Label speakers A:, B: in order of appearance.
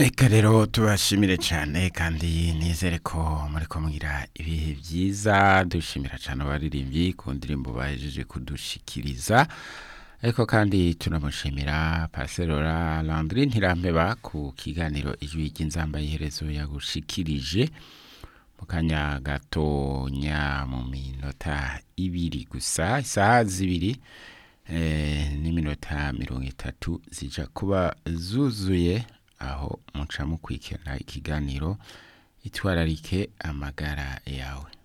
A: Eka rero tubashimire cyane kandi nizere ko muri kumwira ibihe byiza dushimira cyane abaririmbyi ku ndirimbo bahejeje kudushikiriza ariko kandi tunamushimira Parcelora Landry Ntirampeba ku kiganiro ijwi ry'inzamba y'iherezo yagushikirije mu kanya gatonya mu minota ibiri gusa isaha zibiri eh, n'iminota mirongo itatu zija kuba zuzuye aho muca mukurikirana ikiganiro itwararike amagara yawe